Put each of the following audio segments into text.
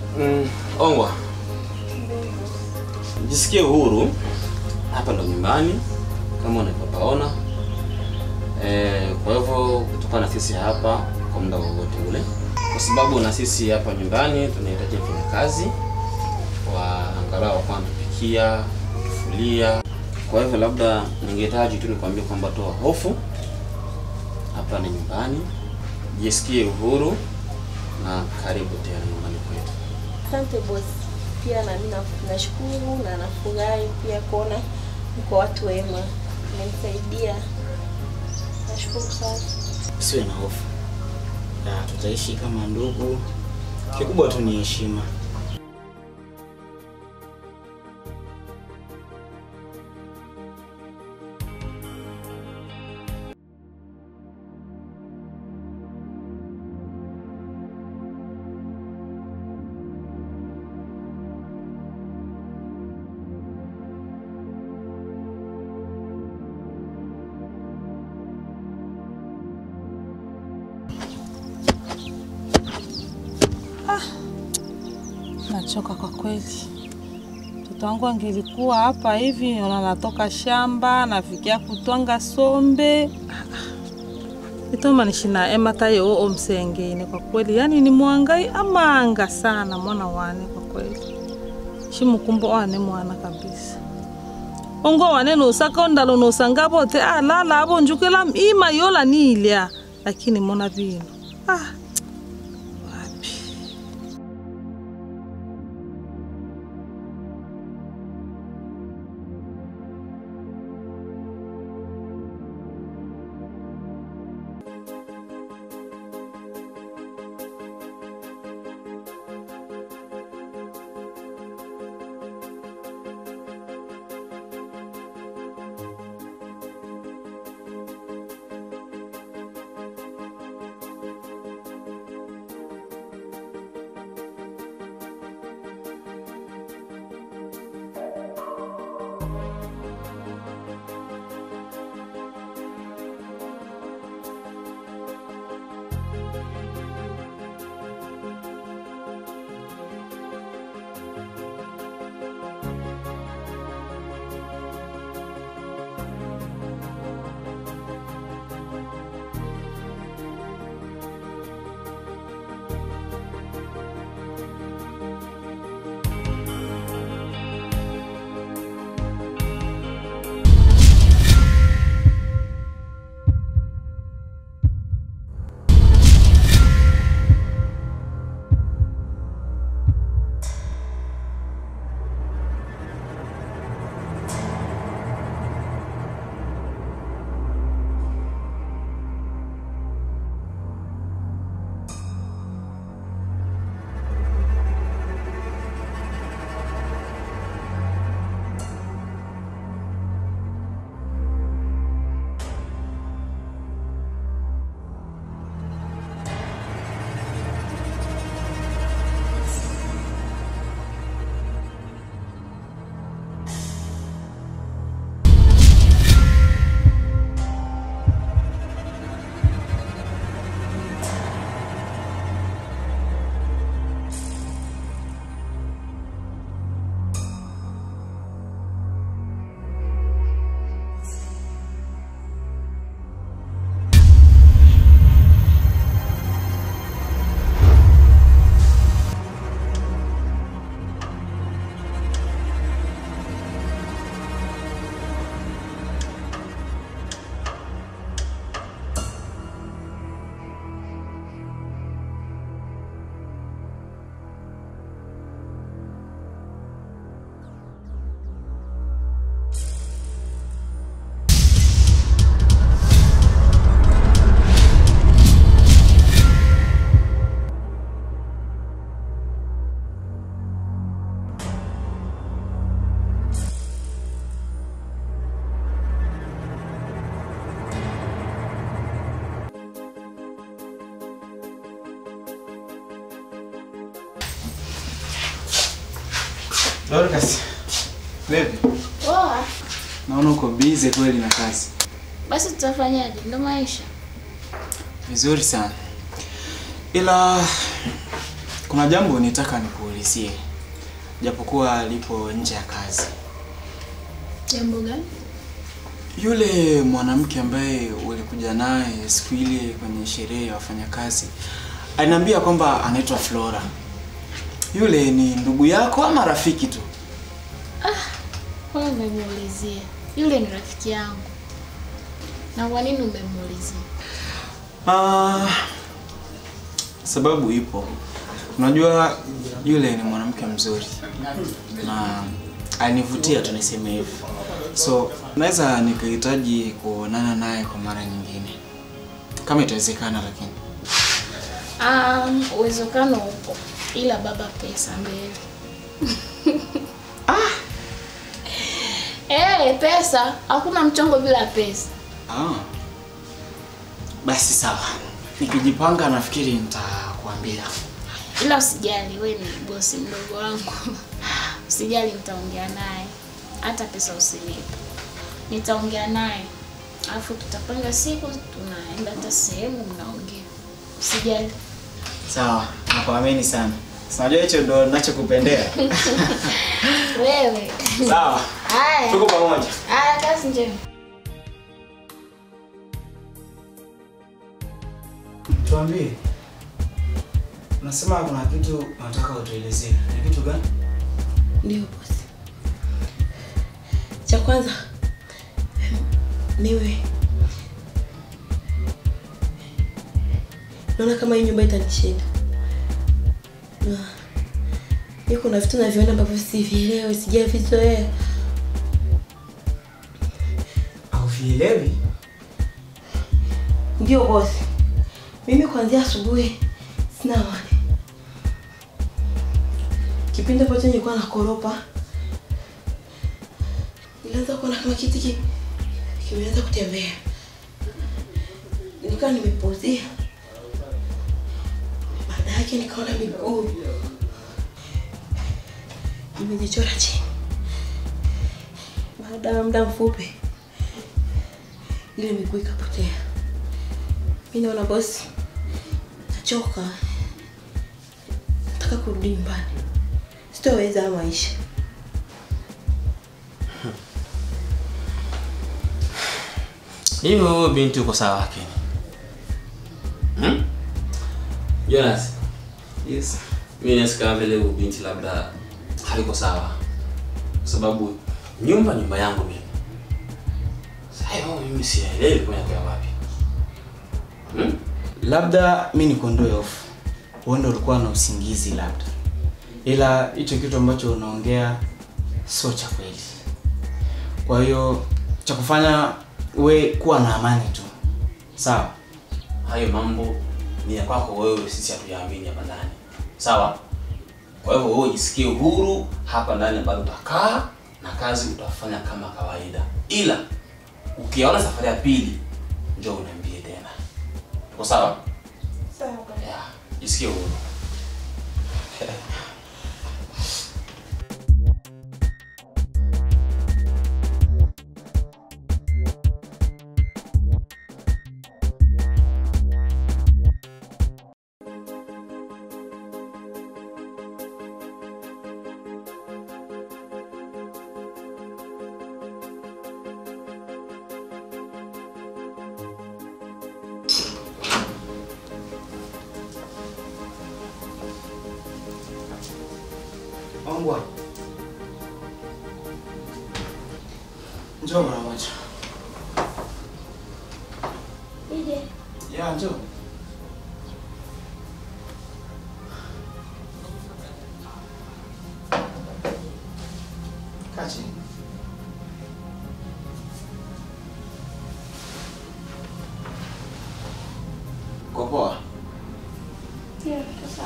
Mm, Ongwa, jisikie uhuru. Hapa ndo nyumbani kama unavyopaona. Eh, kwa hivyo kutokana na sisi hapa kwa muda wowote ule, kwa sababu na sisi hapa nyumbani tunahitaji wafanyakazi wa angalau wa kutupikia, kutufulia. Kwa hivyo labda ningehitaji tu nikwambie kwamba toa hofu, hapa ni nyumbani, jisikie uhuru na karibu tena nyumbani kwetu. Asante bosi. Pia na mimi na- nashukuru na nafurahi pia kuona mko watu wema, mmenisaidia. Nashukuru sana. Usiwe na hofu, na tutaishi kama ndugu. Kikubwa tu ni heshima. Nachoka kwa kweli. Mtoto wangu angelikuwa hapa hivi, ona natoka shamba nafikia kutwanga sombe itoma nishina ema tayo oo msengene kwa kweli, yani ni mwangai amanga sana mwana wane kwa kweli shimukumbo wane mwana kabisa ongo wane nosaka ondalo nosanga bote alala abo njukela ima yola nilya lakini mona bino ah Dorcas, vipi? Poa. Naona uko busy kweli na kazi. Basi tutafanyaje? Ndo maisha. Vizuri sana. Ila Kuna jambo nitaka nikuulizie, japokuwa lipo nje ya kazi. Jambo gani? Yule mwanamke ambaye ulikuja naye siku ile kwenye sherehe ya wafanyakazi aliniambia kwamba anaitwa Flora. Yule ni ndugu yako ama rafiki tu? Mbona umemuulizia? Yule ni rafiki yangu. Na kwa nini umemuulizia? Ah, sababu ipo. Unajua yule ni mwanamke mzuri na alinivutia tu niseme hivyo, so naweza nikahitaji kuonana naye kwa mara nyingine kama itawezekana, lakini Um, uwezekano upo ila baba pesa mbele. ah. Eh, pesa, hakuna mchongo bila pesa. ah, basi sawa, nikijipanga nafikiri nitakuambia. Ila usijali, we ni bosi mdogo wangu. Usijali, nitaongea naye. Hata pesa usinipe. Nitaongea naye. Alafu tutapanga siku tunaenda hata sehemu mnaongea. Usijali. Sawa, nakuamini sana. Sinajua hicho ndo ninachokupendea. Wewe. Sawa, Haya. tuko pamoja. Haya, kazi njema. Tuambie, unasema kuna kitu unataka utuelezee. Ni kitu gani? Ndio bosi. Cha kwanza niwe naona kama hii nyumba itanishinda, na mi kuna vitu naviona ambavyo sivielewi, sijavizoea. Hauvielewi? Ndio bosi, mimi kuanzia asubuhi sina amani. Kipindi ambacho nilikuwa nakoropa, nilianza kuona kama kiti ki- kimeanza kutembea, nikawa nimepuzia. Baada yake nikaona miguu imejichora chini. Baada ya muda mfupi, ile miguu ikapotea. Mi naona bosi, nachoka, nataka kurudi nyumbani, sitoweza haya maisha. Hivyo huyo binti uko sawa lakini. Hmm? Jonas, Yes. mimi nasikia kama vile huyo binti labda haliko sawa. Kwa sababu nyumba nyumba yangu mimi. Sasa hiyo mimi sielewi kwenda kwa wapi. Hmm? Labda mi nikondoe hofu, huenda ulikuwa na usingizi labda, ila hicho kitu ambacho unaongea sio cha kweli. Kwa hiyo cha kufanya we kuwa na amani tu, sawa? Hayo mambo ni ya kwako wewe, sisi hatuyaamini hapa ndani. Sawa? Kwa hivyo wewe jisikie uhuru hapa ndani ambapo utakaa na kazi utafanya kama kawaida. Ila ukiona safari ya pili njoo uniambie tena. Tuko sawa? Sawa. Yeah, jisikie uhuru. Ongwa. Njoo mara moja. Ije. Ya, njoo. Kaa chini. Uko poa? Ndio, sawa.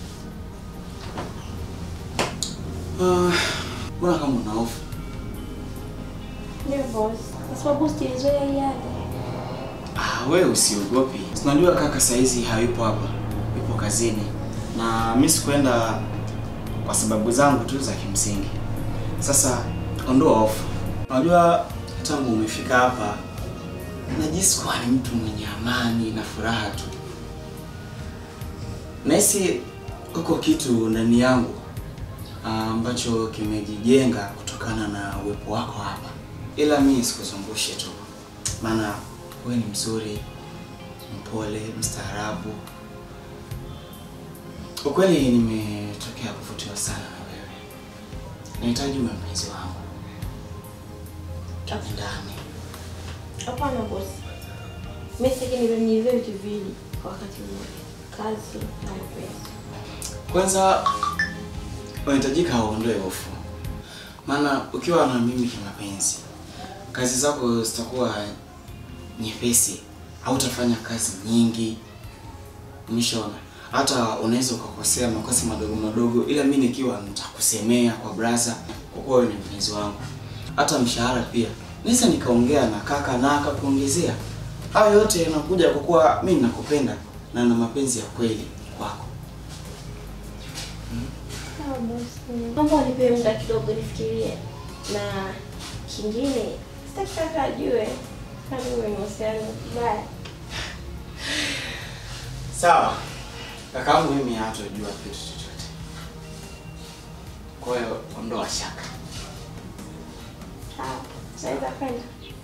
Ah, Mbona kama una hofu? Ndio bosi, kwa sababu sijazoea hii hali. Ah, wewe usiogopi. Unajua kaka saizi hayupo hapa. Yupo kazini. Na mimi sikuenda kwa sababu zangu tu za kimsingi. Sasa ondoa hofu. Unajua tangu umefika hapa najisi kuwa ni mtu mwenye amani na furaha tu. Nahisi uko kitu ndani yangu ah, ambacho kimejijenga kutokana na uwepo wako hapa, ila mi sikuzungushe tu, maana wewe ni mzuri, mpole, mstaarabu. Ukweli nimetokea kuvutiwa sana na wewe, nahitaji uwe mpenzi wangu, tupendane. Hapana bosi, mimi sitaki niwe vitu viwili kwa wakati mmoja, kazi na mapenzi. Kwanza unahitajika uondoe hofu, maana ukiwa na mimi kimapenzi, kazi zako zitakuwa nyepesi, hautafanya kazi nyingi. Umeshaona, hata unaweza ukakosea makosa madogo madogo, ila mimi nikiwa nitakusemea kwa braza, kwa kuwa wewe ni mpenzi wangu. Hata mshahara pia naweza nikaongea na kaka na akakuongezea. Hayo yote yanakuja kwa kuwa mimi nakupenda na na mapenzi ya kweli kwako. Sawa bosi, naomba unipe muda kidogo nifikirie, na kingine sitaki kaka ajue kama wewe ni mahusiano mbaya. Sawa. Kakaangu mimi hatojua kitu chochote. Kwa hiyo ondoa shaka. Sawa, naweza kwenda.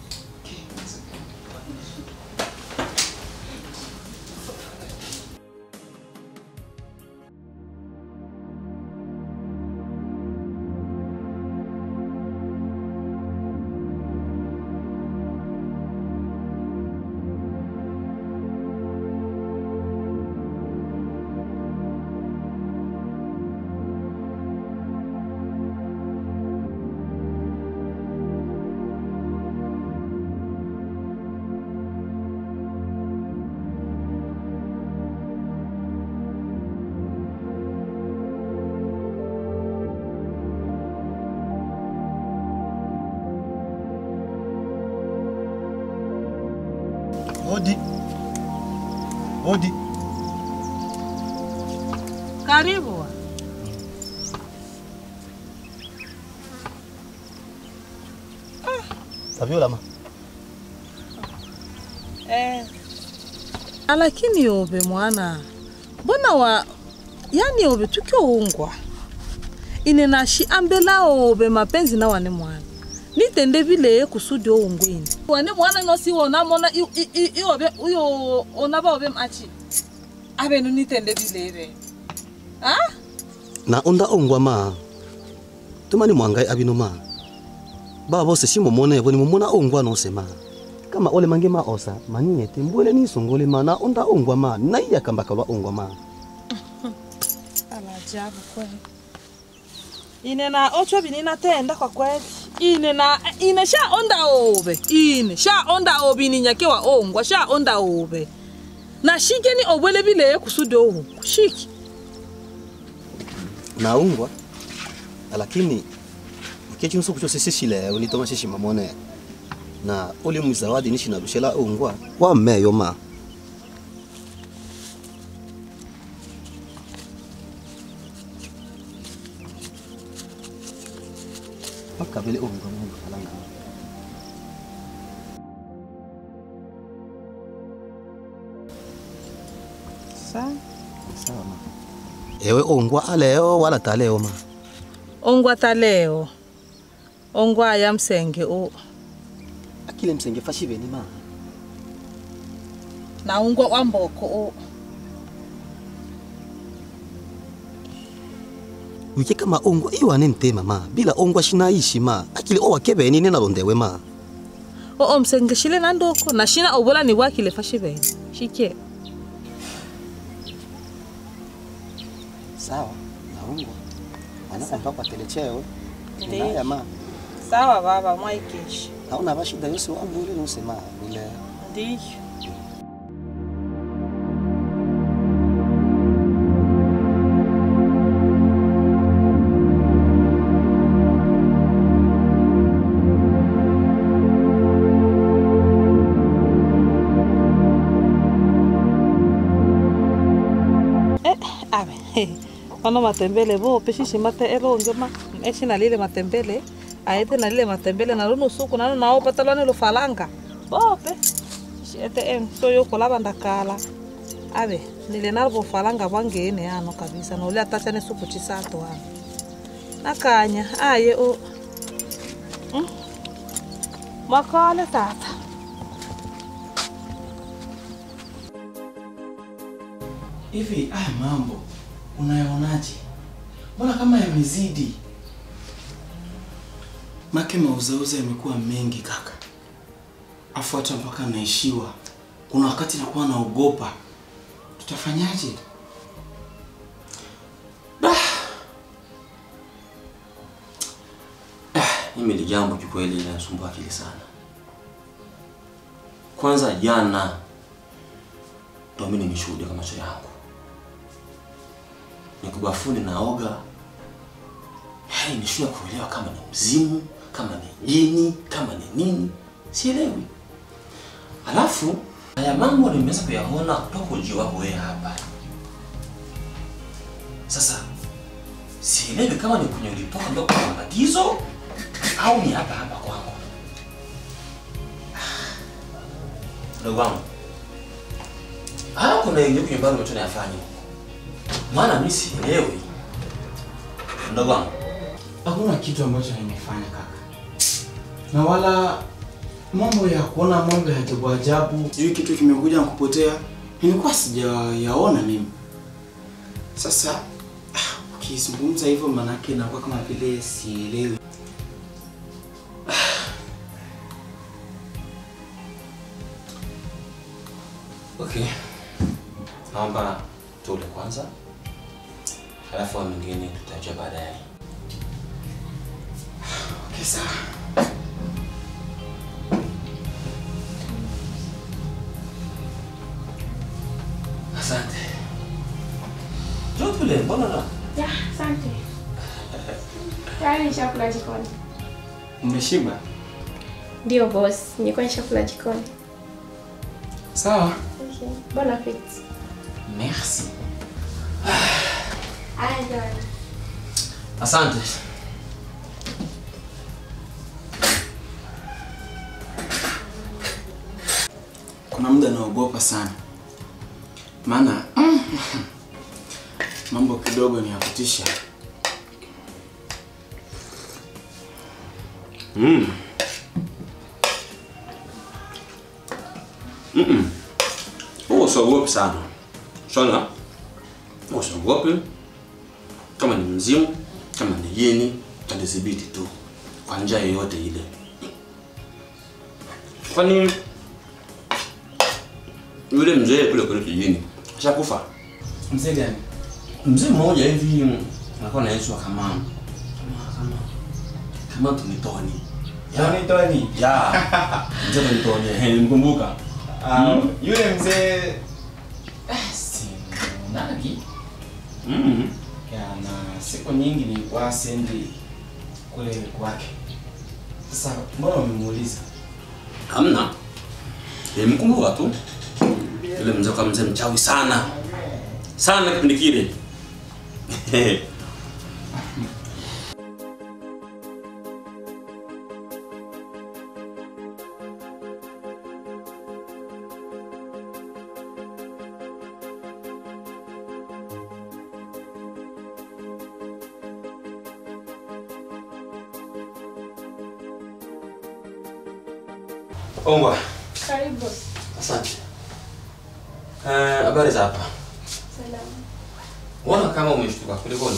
Odi. Odi. Karibu. Saviola ma. Eh. Lakini yobe mwana, mbona wa yani yobe tukioungwa ine nashi ambela obe mapenzi na wane mwana nitende vile kusudi oungwini wane mwana nosi wona mona i- i- i- iobe uyo ona baobe machi abenu nitende vile be ah Na onda ongwa ma. Tumani mwangai abino ma. Baba bose simo mone boni mumona ongwa no sema. Kama ole mange ma osa mani mbwele ni songole ma na onda ongwa ma na iya kamba kalwa ongwa ma. Alajabu kweli. Ine na ocho bini natenda kwa kweli. Ine na ine sha onda obe. Ine sha onda obe ni nyakewa ongwa sha onda obe. Na shike ni obwele bile kusudi owu. Shiki. Na ongwa. Lakini ikechi nsuku chose sishile unitoma shishi mamone. Na ole muzawadi nishi na rushela ongwa. Wa meyo ma. Makabele ongwa mungu kalanga. Sa. Sawa ma. Ewe ongwa aleo wala taleo ma. Ongwa taleo. Ongwa ya msenge o. Akile msenge fashibe ni ma. Na ongwa wa mboko o. wike kama ongwa iwane ntema ma bila ongwa shinaishi ma akili owa kebeni nena londewe ma O o msenge shile na ndoko na shina obola ni wakile fashibe. Shike. sawa na ongwa ana kampa kwa telechewe Ndiyo. naya ma Sawa baba mwaikeshi. hauna bashida yose wambule nose ma bile Ndiyo. Eh, abe. Ono matembele bo peshishi mate elonge ma eshi na lile matembele aete na lile matembele na luno suku nano nao patalwane lo falanga bope shi ete em so yo kolaba ndakala abe nile nalvo falanga vangene ano kabisa nole atachane suku chisato ano nakanya aye o mm. makale tata Hivi haya mambo unayaonaje? Mbona kama yamezidi? Make mauzauza yamekuwa mengi kaka, afu hata mpaka naishiwa. Kuna wakati nakuwa naogopa, tutafanyaje? Mimi ni jambo kikweli linasumbua akili sana. Kwanza jana ndo mimi nimeshuhudia kwa macho yangu, niko bafuni naoga, hey, nishua kuelewa kama ni mzimu, kama ni jini, kama ni nini, sielewi. Alafu haya mambo nimeweza kuyaona kutoka ujio wako wewe hapa. Sasa sielewi kama ni kwenye ulitoka ndio kuna matatizo au ni hapa hapa kwangu. Ndugu wangu, haya kuna yenye kwenye bado mtu anayafanya huko, maana mimi sielewi. Ndugu wangu, Hakuna kitu ambacho nimefanya kaka, na wala mambo ya kuona mambo ya ajabu ajabu, hiyo kitu kimekuja na kupotea, nilikuwa sijayaona mimi. Sasa ah, ukizungumza hivyo, manake inakuwa kama vile sielewi. okay, naomba tule kwanza, halafu haya mengine tutajua baadaye. Okay, sawa. Asante. Njoo tule, mbona na Ya, asante. Tayari nishakula jikoni. Umeshiba? Ndio boss, nilikuwa nishakula jikoni. Sawa. Okay. Bon appetit. Merci. Aya, jamani. asante. Kuna muda naogopa sana, maana mm, mambo kidogo ni ya kutisha. Mm. Mm-mm. Huo usiogope sana. Shona. Usiogope. Kama ni mzimu, kama ni jini, utadhibiti tu kwa njia yoyote ile. Kwani yule mzee kule kule kijini ashakufa? Mzee gani? Mzee mmoja hivi anakuwa anaitwa kama kama kama kama Tunitoni. Tony Tony. Ya. Mzee Tunitoni, eh, nimkumbuka. Um, yule mzee ah, simnagi Mm. na siku nyingi nilikuwa sendi kule kwake. Sasa mbona umemuuliza? Hamna. Nimkumbuka tu. Yule mzee kama mzee mchawi sana. Sana kipindi kile. Ongwa. Karibu boss. Asante. Eh, habari za hapa? Salamu. Mbona kama umeshtuka kulikoni?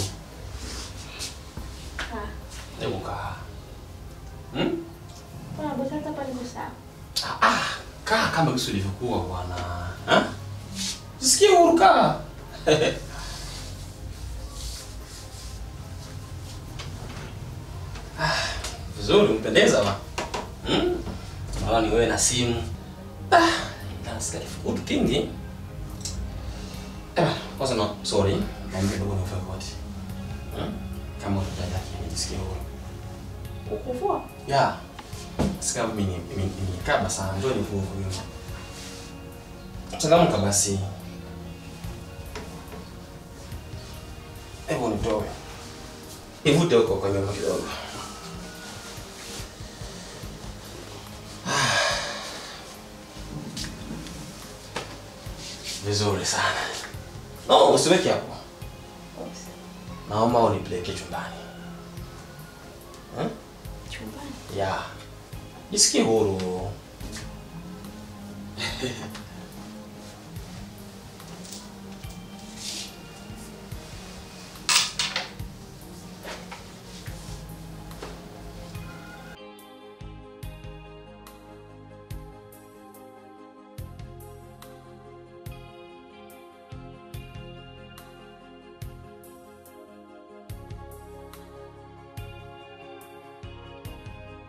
Ah. Hebu kaa. Hmm? Bwana boss hata pale ni sawa. Ah, ah, kaa kama kisu ilivyokuwa bwana. Ha? Sikia huru kaa. ah, vizuri umpendeza ba. Hmm? Naona ni wewe na simu. Ah, nasikia kifukutu kingi. Eh, kwanza no, sorry. Naomba ndugu na ufanye koti. Hmm? Kama utajaja kijisikia huru. Ukuvua? Ya. Sika mimi mimi nikaba sana ndio ni vuvu hiyo. Changamka basi. Hebu nitoe. Ivute huko kwa nyuma kidogo. Vizuri sana. No, usiweke hapo. Naomba unipeleke chumbani. Hmm? Chumbani. Ya. Jisikie huru.